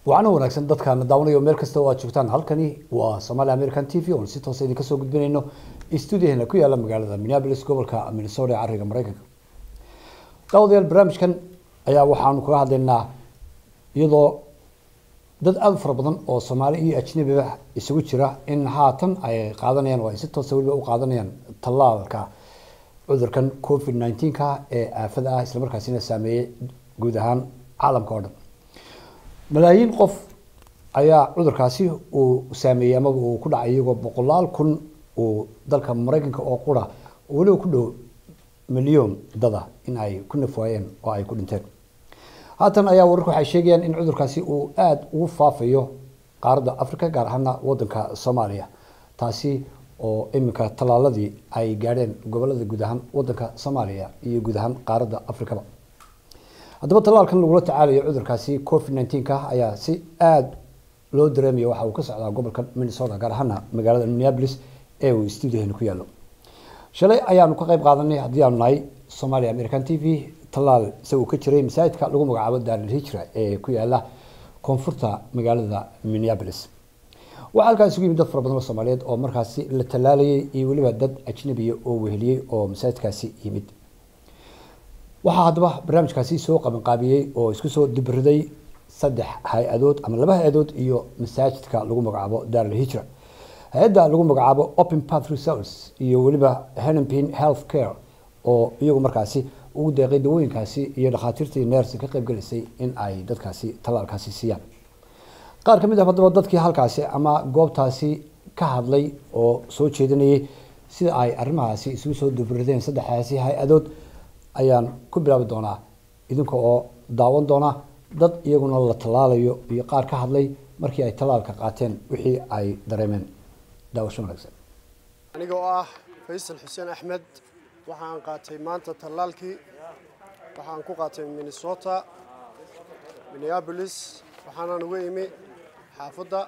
waana wanaagsan dadkaana daawanayo meel kasta oo aad joogtaan halkani waa somaali american t v oon si toosa idinka soo gudbinayno stuudiyaheena ku yaala magaalada minneapolis gobolka minnesota ee cariga mareykanka daawadayaal barnaamijkan ayaa waxaanu kaga hadlaynaa iyadoo dad aada u fara badan oo soomaali iyo ajnabiba isugu jira in haatan ay qaadanayaan oo ay si toosa weliba u qaadanayaan tallaalka cudurkan covid nineteenka ee aafada ah islamarkaasina saameeyey guud ahaan caalamka oo dhan malaayiin qof ayaa cudurkaasi uu saameeyey amaba uu ku dhacay iyagoo boqolaal kun uu dalka mareykanka oo qura weliba ku dhow milyoon dada in ay ku nafwaayeen oo ay ku dhinteen haatan ayaa wararku waxay sheegayaan in cudurkaasi uu aada ugu faafayo qaaradda africa gaar ahaana wadanka soomaaliya taasi oo iminka tallaaladii ay gaadheen gobolada guud ahaan wadanka soomaaliya iyo guud ahaan qaaradda africaba haddaba tallaalkan lagula tacaalayo cudurkaasi covid nineteenka ayaa si aada loo dareemaya waxa uu ka socdaa gobolka minnesota gaar ahaana magaalada minneapolis ee uu stuudiyaheena ku yaallo shalay ayaanu ka qayb qaadanay haddii aanu nahay somalia american t v tallaal isagoo ka jiray masaajidka lagu magacaabo daaril hijra ee ku yaala koonfurta magaalada minneapolis waxaa halkaas isugu yimid dad fara badan oo soomaaliyeed oo markaasi la tallaalayay iyo weliba dad ajnabiya oo weheliyey oo masaajidkaasi yimid waxaa haddaba barnaamijkaasi soo qabanqaabiyey oo isku soo dibriday saddex hay-adood ama laba hay-adood iyo masaajidka lagu magacaabo daaril hijra hay-adda lagu magacaabo open path results iyo weliba henempin health care oo iyagu markaasi ugu deeqay dawooyinkaasi iyo dhakhaatiirtii neersi ka qaybgelisay in ay dadkaasi tallaalkaasi siiyaan qaar ka mid ah haddaba dadkii halkaasi ama goobtaasi ka hadlay oo soo jeedinayay sida ay arrimahaasi isugu soo dibrideen saddexdaasi hay-adood ayaan ku bilaabi doonaa idinka oo daawan doona dad iyaguna la tallaalayo iyo qaar ka hadlay markii ay tallaalka qaateen wixii ay dareemeen daawasho wanaagsan aniga oo ah faysal xuseen axmed waxaan qaatay maanta tallaalkii waxaan ku qaatay minnesota minneabolis waxaanan uga imi xaafadda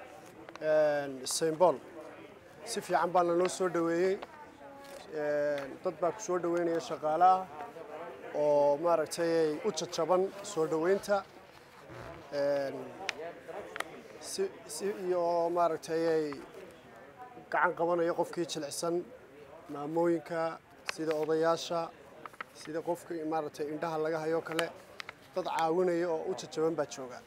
st paul si fiican baana noo soo dhoweeyey dad baa ku soo dhoweynaya shaqaale ah oo maaragtay u jajaban soo dhoweynta si si iyo maaragtay gacan qabanaya qofkii jilicsan maamooyinka sida odayaasha sida qofka maaragtay indhaha laga hayo kale dad caawinaya oo u jajaban baa jooga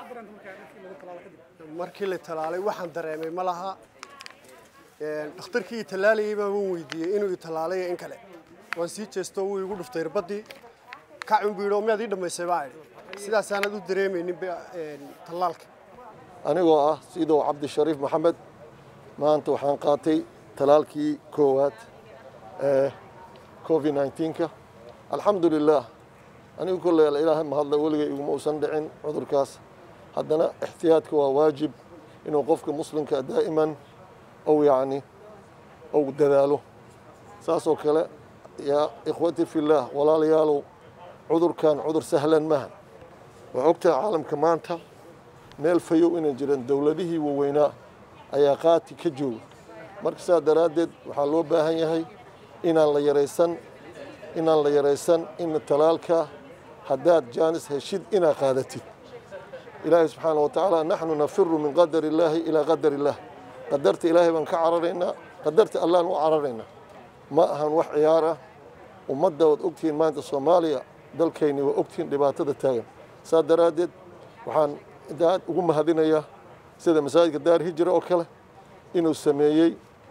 markii la talaalay waxaan dareemay ma laha dhakhtarkii i tallaalayay baa waan weydiiyey inuu i tallaalay in kale waan sii jeesto wuu igu dhuftay irbadii kacun buu yidhi oo miyaad ii dhammaysay baa idhi sidaasaanad u dareemaynin tallaalka anigoo ah sidoo cabdishariif maxamed maanta waxaan qaatay talaalkii koowaad ee covid nineteenka alxamdu lilah anigu kolley ilaahay mahadla weligay iguma uusan dhicin cudurkaas haddana ixtiyaadka waa waajib inuu qofka muslimka daa'iman ou yacni ou dadaalo saasoo kale yaa ikhwati fillaah walaalayaalow cudurkan cudur sahlan maaha waa ogtaha caalamka maanta meel fayow inay jiraan dowladihii waaweynaa ayaa qaati ka jooga marka saa daraaddeed waxaa loo baahan yahay inaan la yaraysan inaan la yaraysan in talaalka haddaad jaanis heshid inaad qaadatid ilaahay subxaana wa tacaala naxnu nafiru min qadar illaahi ilaa qadar illaah qadarta ilaahay baan ka cararaynaa qadarta allaan u cararaynaa ma ahan wax ciyaar ah ummadda waad ogtihiin maanta soomaaliya dalkayni waa ogtihiin dhibaatada taagan saa daraaddeed waxaan aad ugu mahadinayaa sida masaajidka daar hijra oo kale inuu sameeyey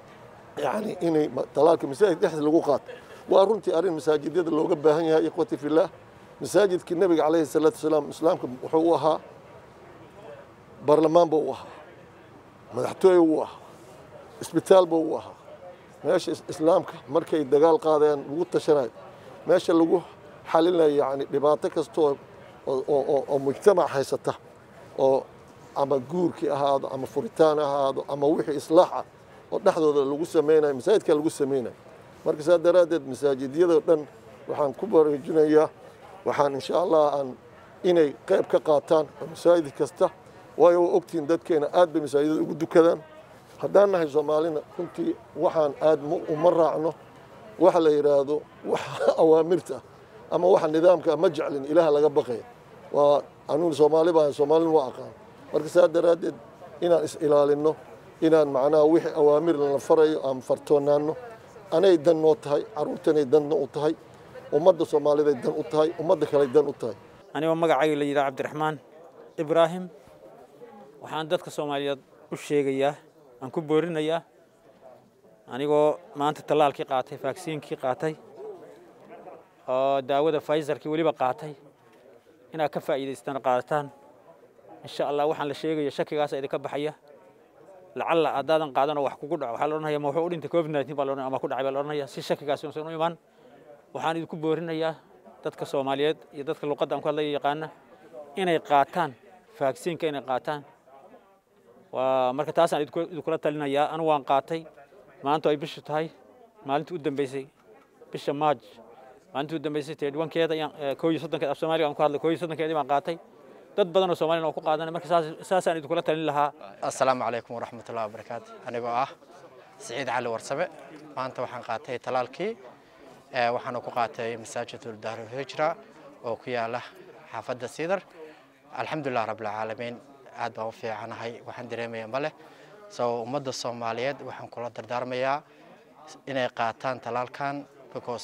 yani inay talaalka masaajid dhexdiis lagu qaato waa runtii arrin masaajidyada looga baahan yahay ikhwati fillaah masaajidkii nebiga calayhi salaatu wasalaam islaamka wuxuu u ahaa baarlamaanba u ahaa madaxtooye u ahaa isbitaalba u ahaa meesha islaamka markay dagaal qaadeen lagu tashanayo meesha lagu xalinayo yani dhibaato kastoo oo mujtamac haysata oo ama guurkii ahaado ama furitaan ahaado ama wixii islaax ah oo dhexdooda lagu samaynayo masaajidka lagu samaynayo marka saa daraaddeed masaajidyada dhan waxaan ku baraarujinayaa waxaan insha allah aan inay qayb ka qaataan oo masaajid kasta waayo waa ogtihiin dadkeena aad bay masaajidada ugu dukadaan haddaan nahay soomaalina runtii waxaan aad uma raacno waxa la yidhaahdo waxa awaamirta ama waxa nidaamka ma jeclin ilaah laga baqaya waa anuun soomaali baan soomaalina waa aqaan marka saa daraaddeed inaan is ilaalinno inaan macnaha wixii awaamir lana farayo aan fartoonaanno anay dan noo tahay carruurtanay danna u tahay ummadda soomaaliday dan u tahay ummadda kale dan u tahay anigoo magacayga la yidhaha cabdiraxmaan ibraahim waxaan dadka soomaaliyeed u sheegayaa aan ku boorinayaa anigoo maanta tallaalkii qaatay vaksiinkii qaatay oo daawada faysarkii weliba qaatay inaad ka faa'iidaystaan qaadataan insha allah waxaan la sheegaya shakigaasa idinka baxaya lacalla haddaadan qaadanoo wax kugu dhaco waxaa la odhanaya ma wuxuu u dhintay covid nineteen baa la odhanaya ama ku dhacay baa la odhanaya si shakigaasi uusan u imaan waxaan idinku boorinayaa dadka soomaaliyeed iyo dadka luqadda aan ku hadlaya yaqaana inay qaataan vaksiinka inay qaataan waa marka taasaan idinkula talinayaa anu waan qaatay maanta ay bishu tahay maalintii u dambeysay bisha maaj maalintii u dambeysay teedwankeeda koo iyo soddonkeed af soomaaliga aan ku hadlay koo iyo soddonkeedii baan qaatay dad badan oo soomaliyan oo ku qaadanay marka saas saasaan idinkula talin lahaa assalaamu calaykum waraxmatullahi wabarakaatu anigoo ah siciid cali warsabe maanta waxaan qaatay talaalkii waxaana ku qaatay masaajidul daarulhijra oo ku yaala xaafadda siidar alxamdulilah rabbilcaalamiin aad baan u fiicanahay waxaan dareemaya ma leh so ummadda soomaaliyeed waxaan kula dardaarmayaa inay qaataan talaalkan because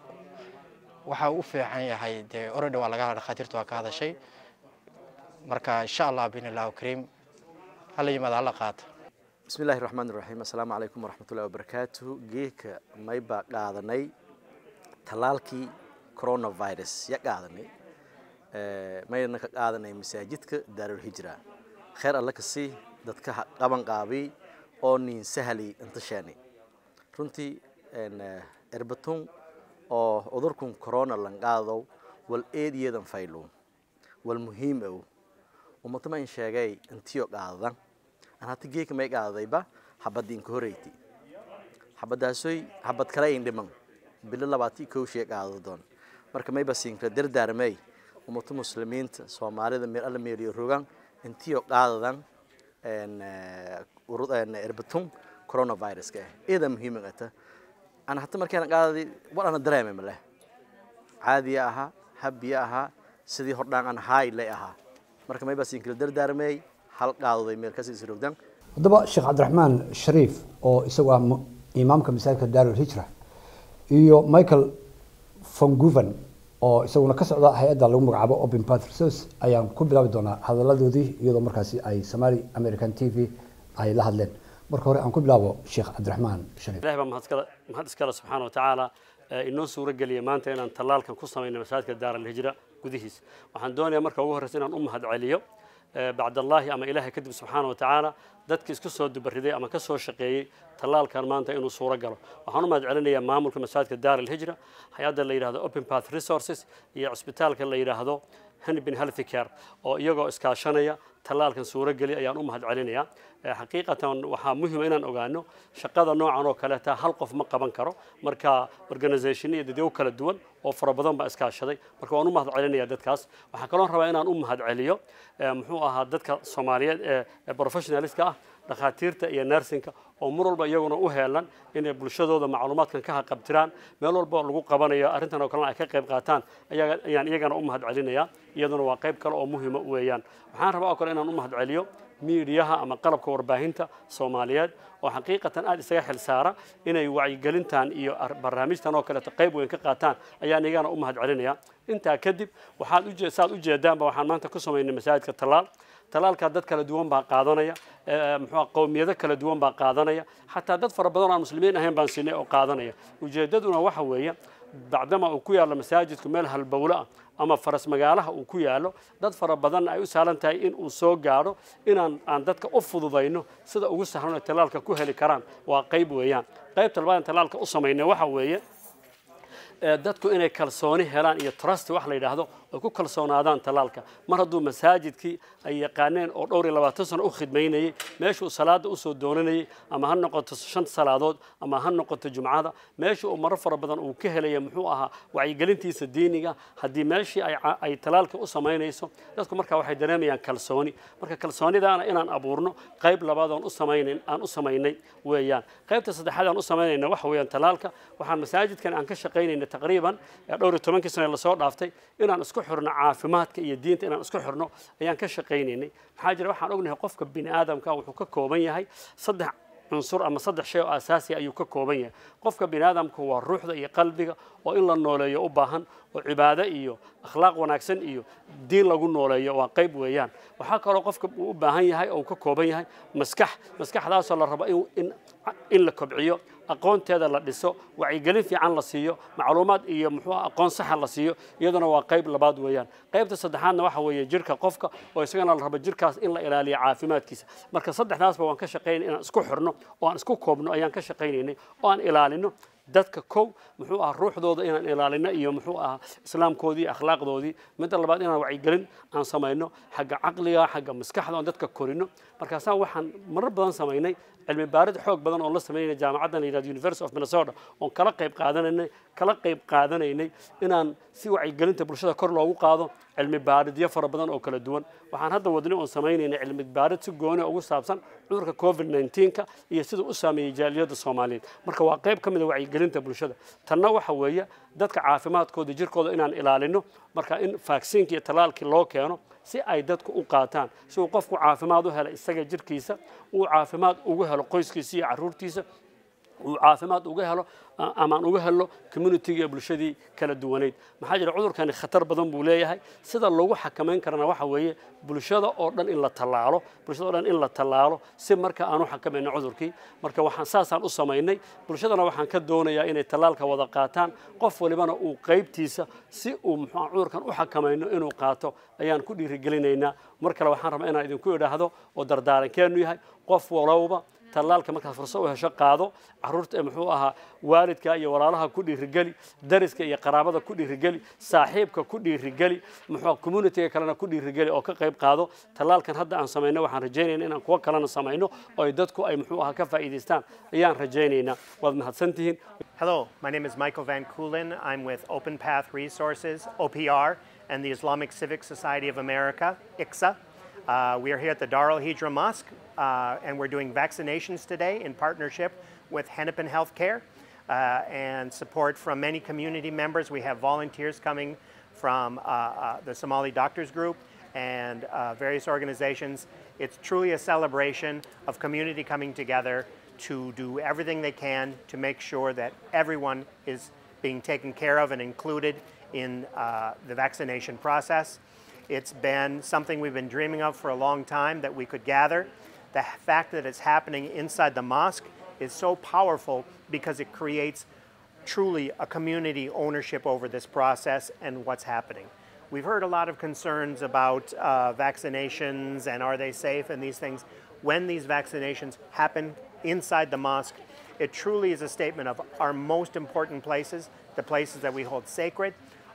waxa u fiican yahay dee orada waa laga dhakhaatiirta waa ka hadashay marka insha allah biinillahu kariim hala yimaada hala qaato bismi illaahi raxmaan iraxiim assalaamu calaykum waraxmatullahi wabarakaatuhu geeka maybaa qaadanay tallaalkii coronavirus ya qaadanay mayna ka qaadanay masaajidka daarulhijra kheer alle ka sii dadka qaban qaabiy oo niin sahali intashaani runtii erbatun oo cudurkun corona lanqaadow wal eediyadan faylo wal muhiim ow ummatama in sheegay intiyo qaadadan aan hata geeka may qaadadayba xabadii inka horeyti xabadaasoy xabad kale ayn dhiman bilo labaati kowshee qaado doon marka mayba siinkra dardaarmay ummata muslimiinta soomaalida meel alla meeliyo rogan intiyo qaadadan erbatun coronaviruska ah eeda muhiiman ata ana hata markaan qaadaday war ana dareemay maleh caadiya ahaa habiya ahaa sidii hordhaan aan haay lay ahaa marka mayba siinkra dardaarmay hal qaadaday meel kasii isrogdan haddaba sheekh cabdiraxmaan shariif oo isagu ah imaamka masaajidka daarul hijra iyo michael vanguven oo isaguna ka socda hay-adda lagu magacaabo open path resource ayaan ku bilaabi doonaa hadaladoodii iyadoo markaasi ay somali american t v ay la hadleen marka hore aan ku bilaabo sheekh cabdiraxmaan shariif ilahi baa mahadskala mahad iskale subxaana wa tacaala inoo suuro geliya maanta inaan tallaalkan ku samayno masaajidka daar alhijra gudihiis waxaan doonayaa marka ugu horreysa inaan u mahad celiyo bacdallaahi ama ilaahay kadib subxaana wa tacaala dadki isku soo dubariday ama ka soo shaqeeyey tallaalkan maanta inuu suuro galo waxaan u mahad celinayaa maamulka masaajidka daar alhijra hay-adda la yidhahdo open path resources iyo cisbitaalka la yidhaahdo henbin healthy care oo iyagoo iskaashanaya tallaalkan suuro geli ayaan u mahad celinayaa xaqiiqatan waxaa muhiima inaan ogaano shaqada noocan oo kaleeta hal qof ma qaban karo marka organisation iyo dadyow kala duwan oo fara badan baa iskaashaday marka waan u mahad celinaya dadkaas waxaa kaloo rabaa inaan u mahad celiyo muxuu ahaa dadka soomaaliyeed ee professionalistka ah dhakhaatiirta iyo nersinka oo mar walba iyaguna u heelan inay bulshadooda macluumaadkan ka haqabtiraan meel walba lagu qabanayo arrintan oo kalena ay ka qayb qaataan ayaan iyagana u mahad celinayaa iyaduna waa qayb kale oo muhiima weeyaan waxaan rabaa oo kale inaan u mahad celiyo miidiyaha ama qalabka warbaahinta soomaaliyeed oo xaqiiqatan aad isaga xil saara inay wacyigelintan iyo barnaamijtan oo kaleeto qayb weyn ka qaataan ayaan iyagana u mahad celinaya intaa kadib waxaad uje saad ujeedaanba waxaan maanta ku samaynay masaajidka tallaal talaalkaa dad kala duwan baa qaadanaya muxuu qowmiyado kala duwan baa qaadanaya xataa dad fara badan oo aan muslimiin ahayn baan siinay oo qaadanaya ujeeddaduna waxa weeye bacdama uu ku yaallo masaajidku meel halbowlo ah ama faras magaalaha uu ku yaallo dad fara badan ay u sahlan tahay in uu soo gaadho inaan aan dadka u fududayno sida ugu sahlan ay talaalka ku heli karaan waa qayb weeyaan qaybta labaad talaalka u samaynay waxa weeye dadku inay kalsooni helaan iyo trust wax la yidhaahdo ay ku kalsoonaadaan talaalka mar hadduu masaajidkii ay yaqaaneen oo dhowr iyo labaatan sano u khidmaynayey meeshuu salaada usoo doonanayey ama ha noqoto shan salaadood ama ha noqoto jumcada meesha uu maro fara badan uu ka helaya muxuu ahaa wacyigelintiisa diiniga haddii meeshii ay talaalka u samaynayso dadku markaa waxay dareemayaan kalsooni marka kalsoonidaana inaan abuurno qayb labaad oon u samaynayn aan u samaynay weeyaan qaybta saddexaad aan u samaynayna waxa weeyaan talaalka waxaan masaajidkan aan ka shaqaynayna taqriiban ee dhowr iyo tobankii sane lasoo dhaaftay inaan isku xirno caafimaadka iyo diinta inaan isku xirno ayaan ka shaqaynaynay maxaa jira waxaan ognahay qofka bini aadamka wuxuu ka kooban yahay saddex cunsur ama saddex shay oo asaasi ayuu ka kooban yahay qofka bini aadamku waa ruuxda iyo qalbiga oo in la nooleeyo u baahan oo cibaado iyo akhlaaq wanaagsan iyo diin lagu nooleeyo waa qayb weeyaan waxaa kaloo qofka uu u baahan yahay oo uu ka kooban yahay maskax maskaxdaasoo la rabo in, in, in la kobciyo aqoonteeda la dhiso wacyigelin fiican la siiyo macluumaad iyo muxuu ah aqoon saxa la siiyo iyaduna waa qayb labaad weeyaan qaybta saddexaadna waxa weeye jirka qofka oo isagana la rabo jirkaas in la ilaaliyo caafimaadkiisa marka saddexdaasba waan ka shaqaynay inaan isku xirno oo aan isku koobno ayaan ka shaqaynaynay oo aan ilaalino dadka kow muxuu ahaa ruuxdooda inaan ilaalino iyo muxuu ahaa islaamkoodii iyo akhlaaqdoodii midda labaad inaan wacyigelin aan samayno xagga caqliga xagga maskaxda aan dadka korino markaasaan waxaan marar badan samaynay cilmi baarid xoog badan oo la sameynay jaamacaddan la yidhahdo university of minnesota oon kala qayb qaadanaynay kala qayb qaadanaynay inaan si wacyigelinta bulshada kor loogu qaado cilmi baaridyo fara badan oo kala duwan waxaan hadda wadnay oon samaynaynay cilmi baarid si gooni ugu saabsan cudurka covid 19ka iyo siduu u saameeyey jaaliyadda soomaaliyeed marka waa qayb ka mid a wacyigelinta bulshada tanna waxa weeye dadka caafimaadkooda jirkooda inaan ilaalino marka in vaksiinka iyo talaalkii loo keeno si ay dadku u qaataan si uu qofku caafimaad u helo isaga jirkiisa uu caafimaad ugu helo qoyskiisa iyo caruurtiisa uu caafimaad uga helo amaan uga helo communitiga iyo bulshadii kala duwaneyd maxaa jira cudurkani khatar badan buu leeyahay sida lagu xakamayn karana waxa weeye bulshada oo dhan in la tallaalo bulshada oo dhan in la tallaalo si marka aan u xakamayno cudurkii marka waxaan saasaan u samaynay bulshadana waxaan ka doonayaa inay tallaalka wada qaataan qof walibana uu qaybtiisa si uu muxuu cudurkan u xakamayno inuu qaato ayaan ku dhiirigelinaynaa mar kale waxaan rabaa inaan idinku idhaahdo oo dardaarankeenu yahay qof walowba tallaalka markaad fursad u hesho qaado caruurta muxuu ahaa waalidka iyo walaalaha ku dhiirigeli dariska iyo qaraabada ku dhiirigeli saaxiibka ku dhiirigeli muxuu communitiga kalena ku dhiirigeli oo ka qayb qaado tallaalkan hadda aan samayno waxaan rajaynaynaa inaan kuwo kalena samayno oo ay dadku ay muxuu ahaa ka faa'iidaystaan ayaan rajaynaynaa waad mahadsantihiin Hello, my name is Michael Van Koolen. I'm with Open Path Resources, OPR, and the Islamic Civic Society of America, ICSA. Uh, we are here at the Dar al Hijra Mosque, uh, and we're doing vaccinations today in partnership with Hennepin Healthcare uh, and support from many community members. We have volunteers coming from uh, uh, the Somali Doctors Group and uh, various organizations. It's truly a celebration of community coming together to do everything they can to make sure that everyone is being taken care of and included in uh, the vaccination process. It's been something we've been dreaming of for a long time that we could gather. The fact that it's happening inside the mosque is so powerful because it creates truly a community ownership over this process and what's happening. We've heard a lot of concerns about uh, vaccinations and are they safe and these things. When these vaccinations happen inside the mosque, it truly is a statement of our most important places, the places that we hold sacred,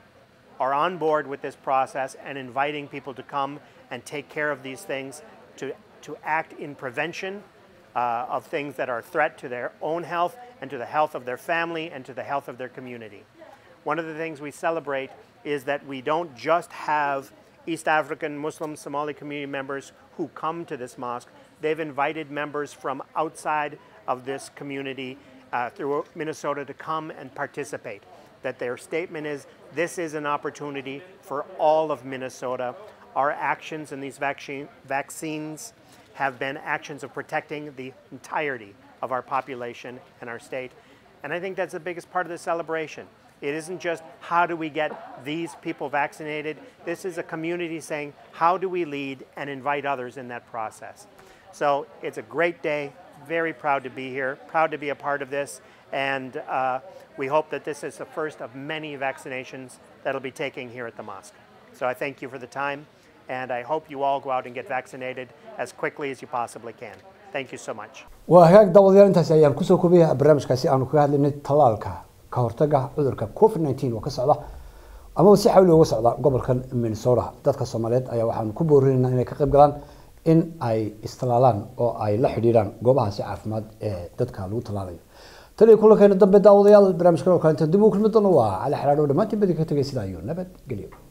are on board with this process and inviting people to come and take care of these things, to, to act in prevention uh, of things that are a threat to their own health and to the health of their family and to the health of their community. One of the things we celebrate is that we don't just have East African Muslim Somali community members who come to this mosque. They've invited members from outside of this community uh, through Minnesota to come and participate. That their statement is this is an opportunity for all of Minnesota. Our actions in these vaccine, vaccines have been actions of protecting the entirety of our population and our state. And I think that's the biggest part of the celebration. It isn't just how do we get these people vaccinated. This is a community saying how do we lead and invite others in that process. So it's a great day. Very proud to be here, proud to be a part of this. And uh, we hope that this is the first of many vaccinations that'll be taking here at the mosque. So I thank you for the time. And I hope you all go out and get vaccinated as quickly as you possibly can. Thank you so much. waa hagaag daawadayaal intaasi ayaan kusoo koobaya barnaamijkaasi aanu kaga hadlaynay tallaalka ka hortaga cudurka covid 19 oo ka socda amaba si xawli uga socda gobolkan minnesota dadka soomaaliyeed ayaa waxaanu ku boorinaynaa inay ka qayb galaan in ay istalaalaan oo ay la xidhiidhaan goobahaasi caafimaad ee dadka lagu tallaalayo tan iyo kulankeena dambe daawadayaal barnaamijkan oo kale inta dib ugu kulmi doono waa cali xaraadho dhammaantiin badi ka tegay sidaa iyo nabad gelyo